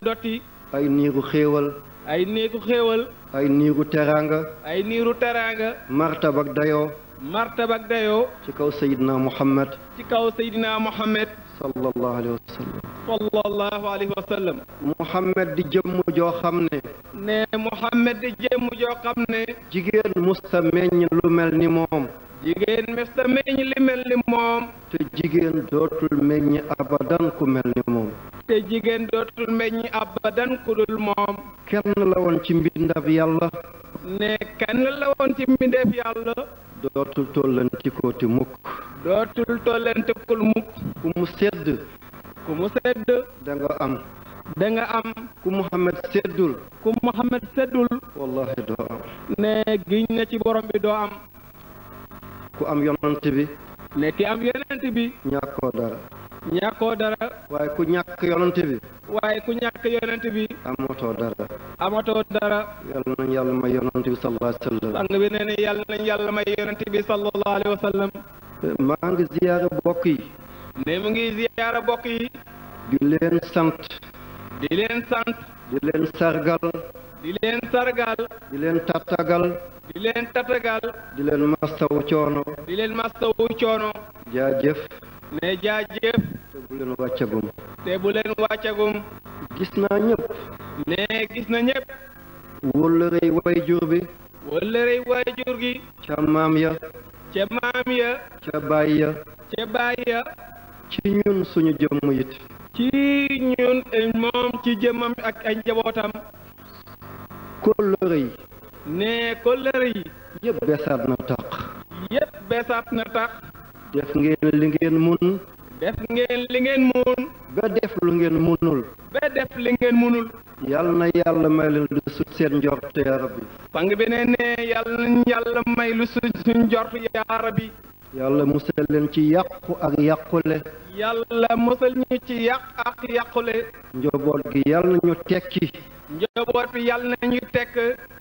dotti ay niiru xéewal ay néegu xéewal ay niiru teraanga ay niiru teraanga martaba ak dayoo martaba ak dayoo ci kaw sayidna muhammad ci kaw Seydina Mohamed sallallahu alayhi wa sallam sallallahu alayhi wa sallam muhammad di jëmm joo xam ne ne Mohamed di jëmm joo xam ne jigéen musta meññ lu mel ni moom jigéen mesta meññ li mel ni moom te jigéen dootul meññ abadan ku mel ni moom te jigéen dootul meññ abadan ku dul moom kenn la woon ci mbindab yàlla ne kenn la woon ci mbindeef yàlla dootul tollantikoo ti mukk dootul tollentekul mukk ku mu sedd ku mu sedd da nga am da nga am ku muhammad seddul ku Mohamed seddul wallahi doo am ne giñ na ci borom bi doo am ku am yonant bi ne ki am yonent bi ñàkkoo dara ñàkkoo dara waaye ku ñàkk yonant bi waaye ku ñàkk yonent bi amatoo dara amatoo dara yàlla nañ yàlla may yonant bi sallallahu alayhi wa sallam sang bi nee na yàlla nañ yàlla may yonent bi sallallahu alayhi wa sallam maa ngi ziyaare bokk yi ne mu ngi ziyaara bokk yi di leen sant di leen sant di leen sargal di leen sargal di leen tattagal di leen tatagal di leen mastaw coono di leen mastawu coono jaajëf ne jaajëf te bu leen wàccagum te bu leen wàccagum gis naa ñëpp ne gis na ñëpp wóllërey way jur bi wëllërey waajur gi ca maam ya ca maam ya ca baay ya ca baay ya ci ñun suñu jëmm it ci ñun moom ci jëmmam ak ay njabootam kóllëre yi ne kóllëre yi yëpp besaat na taq yépp beesaat na tax def ngeen li ngeen mun def ngeen li ngeen mun ba def lu ngeen munul ba def li ngeen munul yàlla na yàlla may leen lu sut seen njort ya rabbi sang bi ne ne yàlla nañ yàlla may lu suñ suñ jort yaa rabbi yàlla musal leen ci yàqu ak yàqule yàlla musal ñu ci yàq ak yàqule njaboot gi yàlla nañu tekki njaboot bi yàlla nañu tekk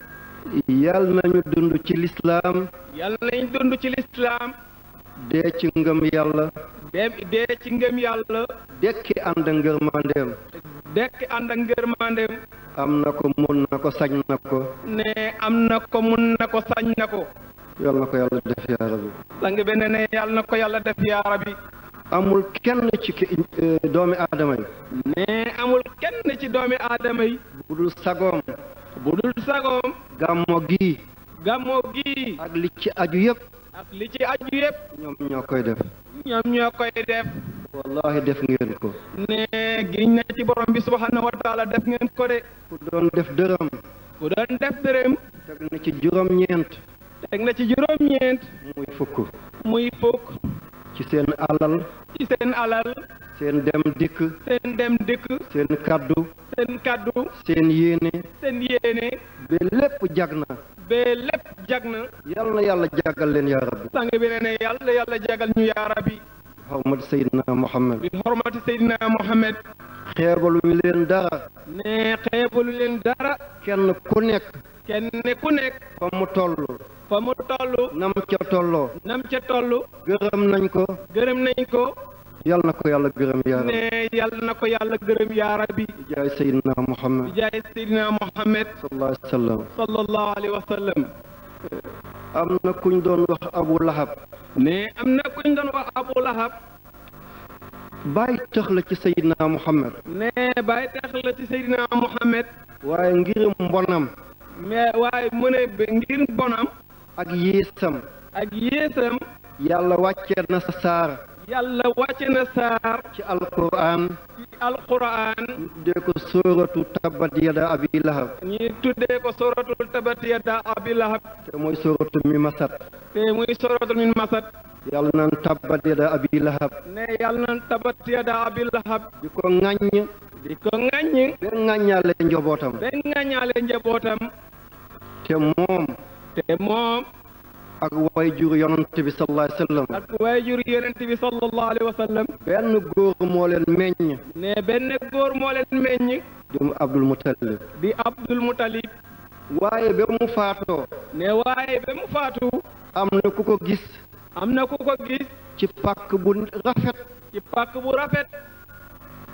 yàlla nañu dund ci lislaam yàlla nañ dund ci lislaam dee ci ngëm yàlla dee dee ci ngëm yàlla dekki ànd ak ngërmandeem dekk ànd ak ngërmandeem am na ko mun na ko sañ na ko ne am na ko mun na ko sañ na ko yàlla na ko yàlla def yaa rabbi sang bi ne ne yàlla na ko yàlla def yaa rabbi amul kenn ci ki doomi aadama yi ne amul kenn ci doomi aadama yi bu dul sagoom bu dul sagoom gàmmo gi gàmmoo gi ak li ci aju yëpp ak li ci aju yépp ñoom ñoo koy def ñoom ñoo koy def wallahi def ngeen ko ne giñ na ci borom bi subhanahu wa taala def ngeen ko de ku doon def dërëm ku doon def dërëm teg na ci juróom-ñeent teg na ci juróom-ñeent muy fukk muy fukk ci seen alal ci seen alal seen dem dikk seen dem dikk seen kaddu seen kaddu seen yéene seen yéene ba lépp jag na ba lépp jag na yàlla na yàlla jàggal leen yaa rabbi sang bi ne ne yàlla yàlla jagal ñu yaa rabbi xawmat seydina muhammad bi xormati seydina Mohamed xeebalu leen dara ne xeebalu leen dara kenn ku nekk kenn ku nekk fa mu toll fa mu toll nam ca tolloo nam ca toll gërëm nañ ko gërëm nañ ko yàlla na ko yàlla gërëm yaa rabbi ne yàlla na ko yàlla gërëm yaa rabbi jaay seydina bi muhammad jaay seydina Mohamed sallallahu alayhi wa sallam sallallahu alayhi wa sallam am na kuñ doon wax abu lahab ne am na kuñ doon wax Abu Lahab bàyyi tëx la ci seydina muhammad ne bàyyi tax la ci seydina Mohamed waaye ngir mbonam mais waaye mu ne ba ngir bonam ak yéesam ak yéesam yàlla wàcce na sa saar yàlla wàcce na saar ci alquran ci alquran tuddee ko sóoratu tabbat yada abi lahab ñi tuddee ko suratul tabat yada abi lahab te mooy sóoratu mi masat te muy suratul min masad yàlla naan tabbat yada abi lahab ne yàlla na tabat yada abi lahab di ko ŋàññ di ko ŋàññ ba ŋàññaale njobootam ba ŋàññaale njabootam te moom te moom ak way jur yonant bi sallallahu alayhi wa sallam ak waajur yonent bi sallallahu alayhi wa sallam benn góor moo leen meññ ne benn góor moo leen meññ di mu abdul mutalib di Abdul Mutalib waaye ba mu faatoo ne waaye ba mu faatu am na ku ko gis am na ku ko gis ci pàkk bu rafet ci pàkk bu rafet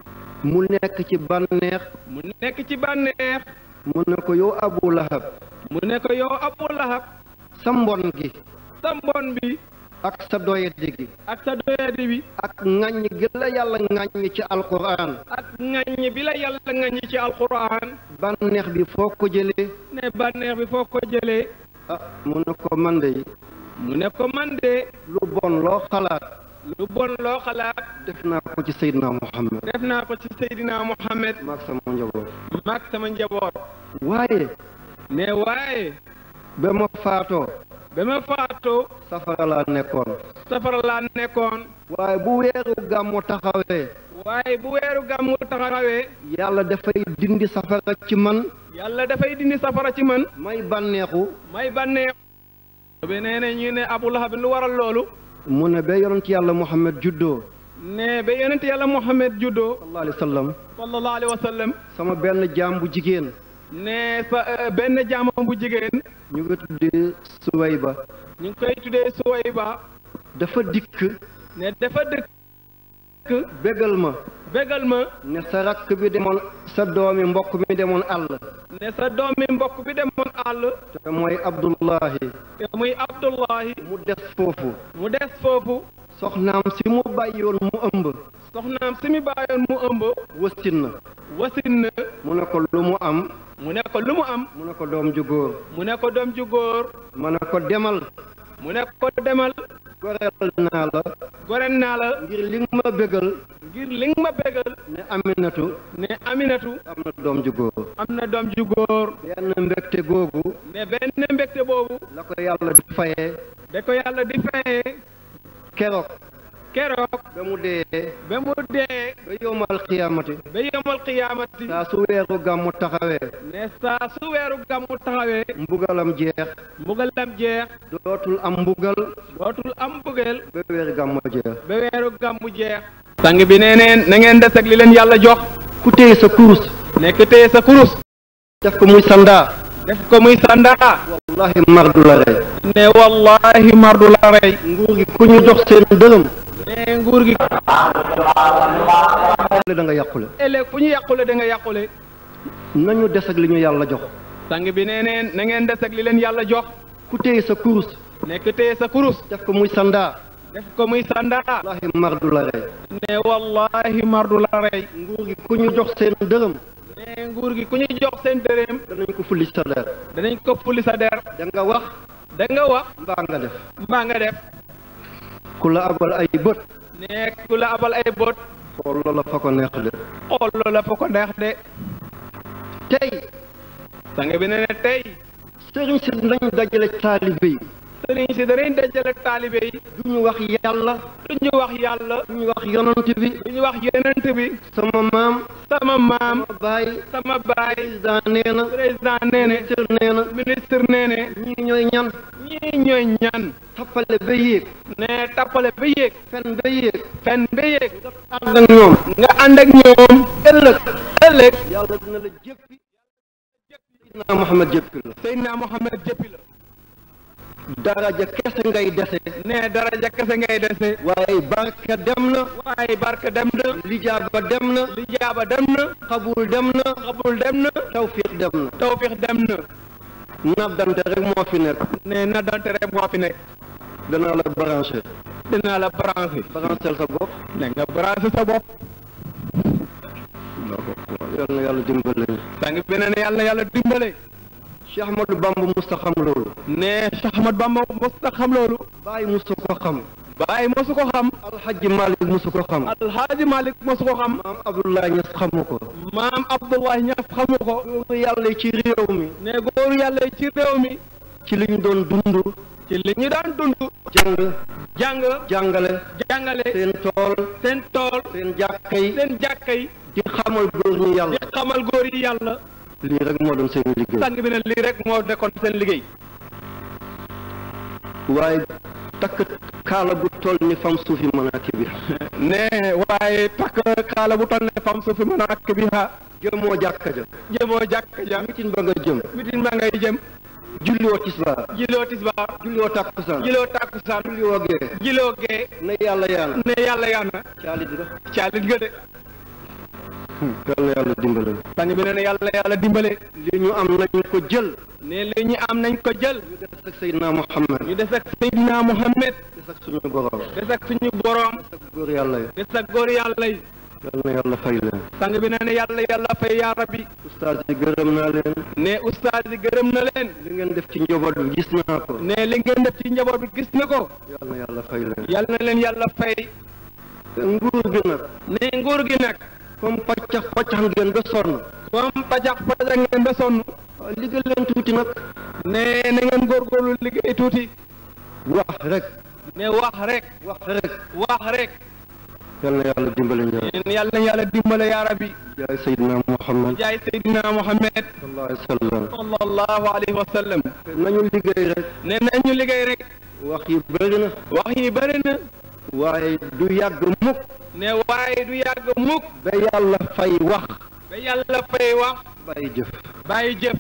mu nekk ci bànneex mu nekk ci bànneex mu ne ko yow abu lahab mu ne ko yow Abu Lahab sa mbon gi sa mbon bi ak sa doyadi gi ak sa doyadi bi ak ŋàññ gi la yàlla ŋàññ ci alquran ak ŋaññi bi la yàlla ŋaññi ci alquran bànneex bi foo ko jëlee ne bànneex bi foo ko jëlee ah mu ne ko man de mu ne ko man de lu bon loo xalaat lu bon loo xalaat def naa ko ci Seydina Muhammad def naa ko ci Seydina Muhammad maag sama njaboot maag sama njaboot waaye ne waaye ba ma faatoo ba ma faatoo safara laa nekkoon safara laa nekkoon waaye bu weeru gàmmu taxawee waaye bu weeru gàmmu taxawee yàlla dafay dindi safara ci man yàlla dafay dindi safara ci man may bànneexu may bànneex bi nee ne ñu ne Abu Lahab lu waral loolu mu ne ba yonent yàlla Muhammad juddoo ne ba yonent yàlla Muhammad juddoo sallallahu alayhi wa sallam sallallahu alayhi wa sallam sama benn jaam bu jigéen ne sa euh, benn jaamam bu jigéen ñu ngi tuddee Suwayba ñu ngi koy tuddee Suwayba dafa dikk ne dafa dëkk bégal ma bégal ma ne sa rakk bi demoon sa doomi mbokk mi demoon àll ne sa doomi mbokk bi demoon àll te mooy Abdullahi te muy Abdullahi mu des foofu mu des foofu soxnaam si mu bàyyoon mu ëmb soxnaam si mi bàyyoon mu ëmb wasin na wasin na mu ne ko lu mu am mu ne ko lu mu am mu ne ko doom ju góor mu ne ko doom ju góor ma ne ko demal mu ne ko demal goreel naa la goren naa la ngir li nga ma bégal ngir li nga ma bégal ne Aminatu ne Aminatu am na doom ju góor am na doom ju góor benn mbégte googu ne benn mbégte boobu la ko yàlla di fayee da ko yàlla di fayee keroog keroog ba mu dee ba mu dee ba yowmal xiyaamati ba yemal xiyaamati saa su weeru gàmmu taxawee ne saa su weeru gàmmu taxawee mbugalam jeex mbugalam jeex dootul am mbugal dootul am mbugeel ba weeru gàmmu jeex ba weeru gàmmu jeex sang bi nee neen na ngeen des ak li leen yàlla jox ku téye sa kurus nekk téye sa kurus def ko muy sandaa def ko muy sandaa wallahi mar du la rey ne wallahi mar du la rey nguur gi ku ñu jox seen dërëm ne nguur gi da nga yàqule ëllëg fu ñu yàqule da nga yàqule nañu des ak li ñu yàlla jox sang bi nee neen na ngeen des ak li leen yàlla jox ku téye sa kurus nekk téye sa kurus def ko muy sandaa def ko muy sandaa wallahi mar du la rey ne wallahi mar du la rey nguur gi ku ñu jox seen dërëm ne nguur gi ku ñu jox seen dërëm danañ ko fulli sa der danañ ko fuli sa der da nga wax da nga wax mbaa nga def mbaa nga def ku la abal ay bët ne ku la abal ay bot xool loola fa ko neex de xool loola fa ko neex de tey sang bi ne ne tey sëriñ si nañ dajale taalibe yi sëriñ si danañ dajale taalibe yi du ñu wax yàlla du ñu wax yàlla du ñu wax yonant bi du ñu wax yenent bi sama maam sama maam sama baay sama baay président nee na président nee ne ministre nee na ministre nee ne ñii ñooy ñan ñii ñooy ñan tappale ba yéeg ne tappale ba yéeg fen ba yéeg fen ba yéeg ànd ak ñoom nga ànd ak ñoom ëllëg ëllëg yàlla dina la jéppi Seydina Muhammad jéppi la Seydina Mohamed jëppi la daraja kese ngay dese ne daraja kese ngay dese waaye barke dem na waaye barke dem na lijaaba dem na lijaaba dem na xabul dem na xabul dem na tawfiq dem na tawfiix dem na naddante rek moo fi nekk ne na dante rek moo fi nekk danaa la branché dinaa la branché branchel sa bopp ne nga branché sa bopp yal na yàlla dimbale sang bi ne ne yàlla na yàlla dimbale Cheikh Ahmadou Bamba musta xam loolu ne Cheikh Ahmad Bamba mos na xam loolu bàyyi musu ko xam bàyyi mosu ko xam alxaji Malik musu ko xam alxaaji Malik mosu ko xam maam Abdoulaye Niass xamu ko maam Abdoulaye Niass xamu ko góoru yàlla ci réew mi ne góoru yàlla yi ci réew mi ci li ñu doon dund ci li ñu daan dund jàng jàng jàngale jàngale seen tool seen tool seen jàkka yi seen jàkka yi di xamal góor ñi di yàlla xamal góor yi yàlla lii rek moo doon seen liggéey sang bi ne lii rek moo nekkoon seen liggéey waaye takk kaala gu toll ni fam suufi manaaki bi ne waaye takk kaala bu toll ne fam su fi mën a ak bi ha jëmoo jàkka ja jëmoo jàkka ja mitin ba nga jëm mitin ba ngay jëm julliwoo tisbaar jiloo tisbaar julliwoo takkusaan jiloo takkusaan julliwoo gee jiloo gee ne yàlla yaana ne yàlla yaa na caalit nga caalit nga de yal na yàlla dimbale sang bi nee na yàlla yàlla dimbale li ñu am nañ ko jël ne li ñu am nañ ko jël ñu des ak Seydina Muhammad ñu des ak Seydina Muhammad des ak suñu borom des ak suñu boroom ak góor yàlla yi des ak góor yàlla yi yal na yàlla fay leen sang bi nee na yàlla yàlla fay yaa rabbi ustaas yi gërëm naa leen ne ustaas yi gërëm na leen li ngeen def ci njaboot bi gis naa ko ne li ngeen def ci njaboot bi gis na ko yal na yàlla fay leen yàlla na leen yàlla fay nguur gi nag ne nguur gi nag comme paccax paccax ngeen ba sonn comme pajax pajax ngeen ba sonn waaw liggéey leen tuuti nag ne na ngeen góorgóorlu liggéey tuuti wax rek ne wax rek wax rek wax rek yal na yàlla dimbale njaboot ne yàlla na yàlla dimbale yaa rabbi jaay Seydina Muhammad jaay Seydina Muhammad sallallahu alayhi wa sallam sallallahu alayhi wa sallam nañu liggéey rek ne nañu liggéey rek wax yi bëri na wax yi bëri na waaye du yàgg mukk ne waaye du yàgg mukk ba yàlla fay wax ba yàlla fay wax bàyyi jëf bàyyi jëf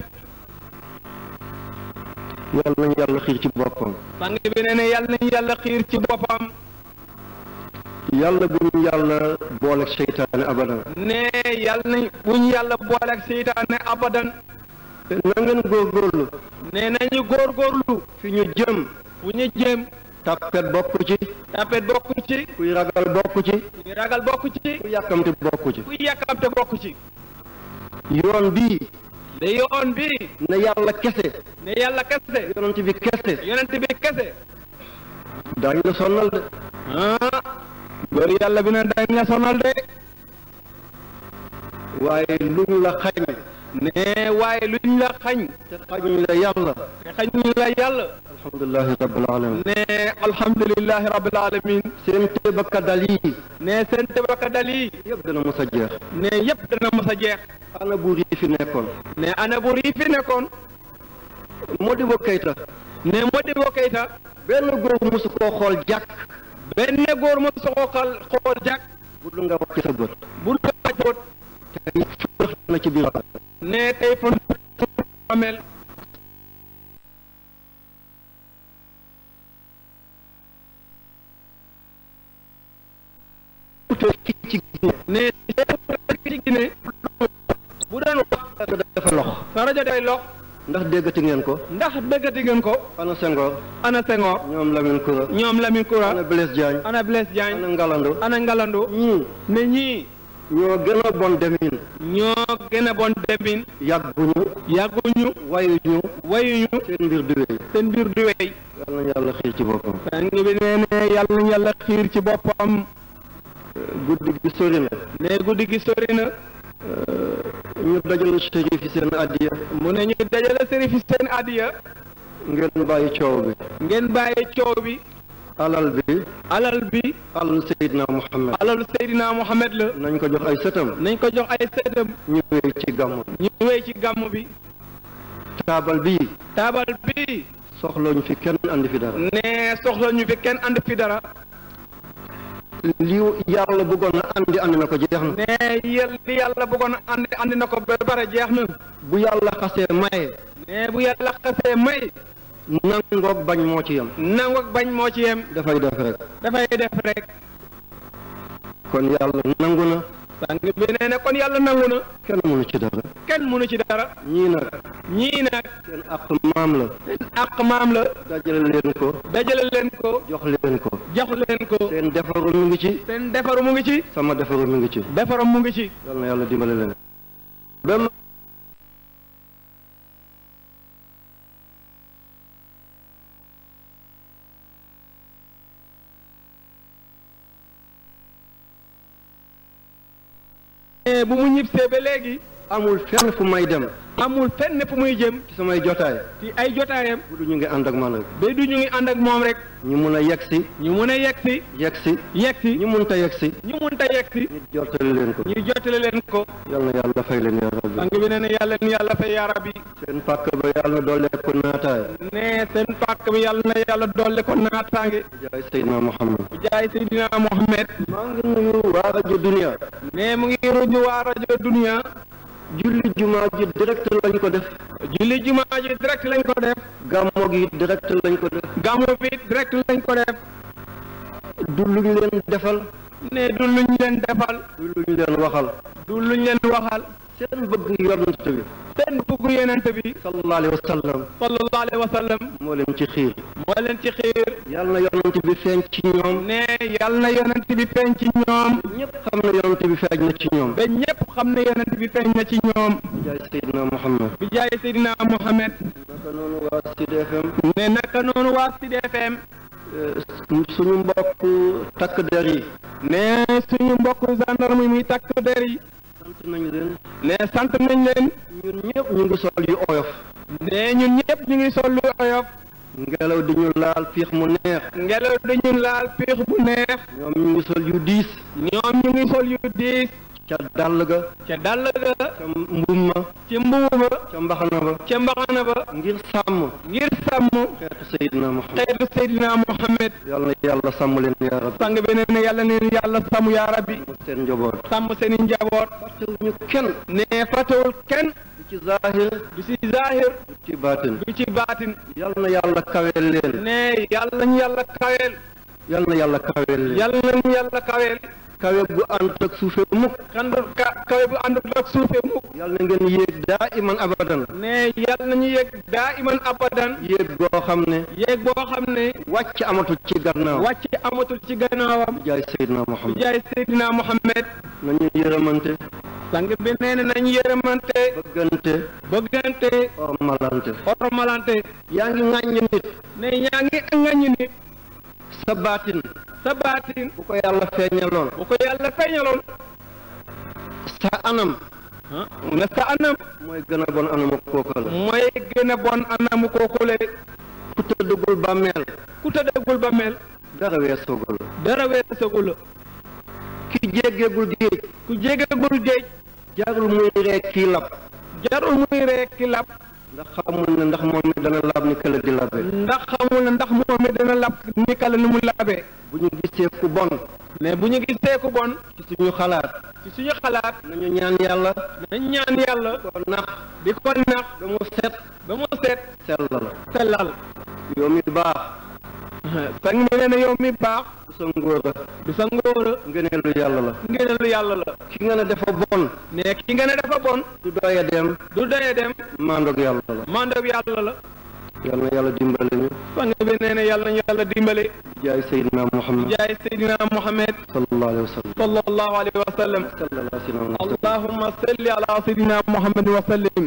yàlla nañu yàlla xiir ci boppam sang bi nee na yàlla nañu yàlla xiir ci boppam yàlla bu ñu yàlla booleeg seytaane abadan ne yàlla nañ bu ñu yàlla booleeg seytaane abadan na ngeen góorgóorlu ne nañu góorgóorlu fi ñu jëm fu ñu jëm tàppet bokk ci tapet bokku ci kuy ragal bokk ci kuy ragal bokku ci ku yàkkamti bokk ci kuy yàkkamte bokku ci yoon bii de yoon bi ne yàlla kese ne yàlla kese yonent bi kese yonent bi kese daañu la sonnal de ah góor yàlla bi na dañ la sonal de waaye luñ la xañ ne waaye luñ la xañ te xañuñ la yàlla te xañ la yàlla alhamdulilahi rabbil alamin ne alhamdulillahi rabbil alamin seen tébakadal yi ne seen tebaka dal yi yëpp dana mos a jeex ne yépp dana mës a jeex ana buur yi fi nekkoon ne ana buur yi fi nekkoon Modibo Keïta ne Modibo Keïta benn góor mosu koo xool jàkk benn góor ma soxal xool jàkk bu dul nga wàcc sa bët bu la wàccoot te furax na ci biir ne tey fa amel te fii ci ne ci Guinée bu doon wax Guinée dafa lox sa rajo day lox ndax déggati ngeen ko ndax dëggati ngeen ko ana Senghor ana Senghor ñoom Lamine Koura ñoom Lamine Koura ana Blaise Diagne ana Blaise ana Diagne Ngalandou ana Ngalandou ñii ne ñii ñoo gën a bon demin ñoo gën a bon demin yàgguñu yàgguñu wayuñu wayuñu seen mbir du wéy seen mbir du wey yal na yàlla xiir ci boppam sang bi nee ne yàlla na yàlla xiir ci boppam guddi gi sori na ne guddi gi sori na ñu dajal shérif yi seen addiya mu ne ñu dajale sëriñ fi seen adiya ngeen bàyyi coow bi ngeen bàyyi coow bi alal bi alal bi alal Seydina Muhammad alalu Seydina Mohamed la nañ ko jox ay sëtam nañ ko jox ay sëtam ñu wéy ci gàmmu ñu wéy ci gàmm bi taabal bii taabal bi soxlooñu fi kenn andi fi dara ne soxla ñu fi kenn ànd fi dara li yàlla bëggoon na andi andi na ko jeex na ne yéen li yàlla bëggoon a andi andi na ko ba bare jeex na bu yàlla xasee maye ne bu yàlla xasee may nangoog bañ moo ci yem nangu ak bañ moo ci yem dafay def rek dafay def rek kon yàlla nangu na sang bi nee na kon yàlla nangu na kenn mënu ci dara kenn mënu ci dara ñii nag ñii nag seen àq maam la seen àq maam la dajale leen ko dajale leen ko jox leen ko jox leen ko seen defaru mu ngi ci seen defaru mu ngi ci sama defaru mu ngi ci defaram mu ngi ci yal na yàlla dimbale leen ba ma Eh, bu mu ñibbisee ba léegi amul fenn fu may dem amul fenn fu muy jëm ci samay jotaay ci ay jotaayam bu du ñu ngi ànd ak man rek ba du ñu ngi ànd ak moom rek ñu mun a yegg si ñu mun a yegg si yegg si yegg si ñu mun ta yegg si ñu mun ta yegg si ñu jottali leen ko ñu jottale leen ko yal na yàlla fay leen yaa rabbi sang bi nee na yàlla ni yàlla fay yaa rabbi seen pàkk ba yàlla doole ko naataay ne seen pàkk bi yàlla na yàlla dolle ko naataange jaay Seydina Muhammad bu jaay Seydina Mohamed maa ngi nuyu waa rajo dunia ne mu ngi ruju waa rajo dunia julli jumaa ji direct lañ ko def julli jumaa ji direct lañ ko def gàmmo gi direct lañ ko def gàmmu bi direct lañ ko def du luñ leen defal ne du luñ leen defal du luñ leen waxal du luñ leen waxal seen bëgg yonent bi seen bugg yonent bi sallallahu alayhi wa sallam sallallahu alayhi wa sallam moo leen ci xiir moo leen ci xiir yàlla na yonent bi feeñ ci ñoom ne yal na yonent bi feeñ ci ñoom ñëpp xam na yonent bi feeñ na ci ñoom ba ñépp xam ne yonent bi feeñ na ci ñoom jaay Seydina Muhammad bi jaay Seydina Mohamed naka noonu waa Sud FM ne naka noonu waa Sud FM suñu mbokk takk der yi ne suñu mbokk gendarme yi muy takk der yi sant nañ leen ne sant nañ leen ñun ñëpp ñu ngi sol yu oyof ne ñun ñëpp ñu ngi sol lu oyof ngelaw di ñu laal fiix mu neex ngelaw dañu laal piix bu neex ñoom ñu ngi sol yu diis ñoom ñu ngi sol yu diis ca dàll ga ca dàll ga ca mbuum ma ci mbuuba ca mbaxana ba ca mbaxana ba ngir sàmm ngir sàmm xeetu Seydina Muhammad xeetu Seydina Mohamed yàlla na yàlla sàmm leen yaa rabbi sang bi nee na yàlla neen yàlla sàmm yaa rabbi mu seen njaboot sàmm seeni njaboot fàttewuñu kenn ne fàttewul kenn du ci zaahir du ci zahir du ci baatin du ci baatin yàlla na yàlla kaweel leen ne yàlla ñu yàlla kaweel yàlla na yàlla kaweel leen yàlla ñu yàlla kaweel kawe bu ànd ak suufe mukk kandu ka kawe bu àndul ak suufe mukk yàlla na ngeen yéeg daa iman abadan ne yàlla nañu yegg daa iman abadan yéeg goo xam ne yéeg boo xam ne wàcc amatul ci gannaaw wàcc amatul ci gannaawam jaay Seydina bi Muhammad jaay Seydina Mohamed nañu yërëmante sang bi nee na nañu yërëmante bëggante bëggante ormalante ormalante yaa ngi ŋàññi nit ne yaa ngi ngañu nit sa baatin sa baatin bu ko yàlla feeñaloon bu ko yàlla feeñaloon sa anam ah mu ne sa anam mooy gën a bon anam ak kooka la mooy gën a bon anamu kookule ku tëddugul bàmmeel ku tëddagul ba mel dara weesoogul dara weesagul ki jéggeegul géej ku jégagul géej jaarul muy reek kii lab jarul muy rek ki lab ndax xamul ne ndax moom mi dana lab ni kële di labe ndax xamul ne ndax moom mi dana lab ni kala ni mu labee bu ñu gisee ku bon mais bu ñu gisee ku bon ci suñu xalaat ci suñu xalaat nañu ñaan yàlla nañ ñaan yàlla ko nax di ko nax ba mu set ba mu seet sell la sellal yow mi baax sang mi nee na yow mi baax du sa ngóora du sa ngóora ngëneelu yàlla la ngeenelu yàlla la ki nga ne dafa bon ne ki nga ne dafa bon du doya dem du doyee dem maandoog yàlla la mandob yàlla la yàlla na yàlla dimbali ñu sang bi nee na yàlla ñu yàlla dimbale jaay Seydina Muhammad jaay Seydina Mohamed sallallahu alayhi wa sallam sallallahu alayhi wa sallam sallallahu alayhi wa sallam allahumma salli ala Seydina Mohamed wa sallim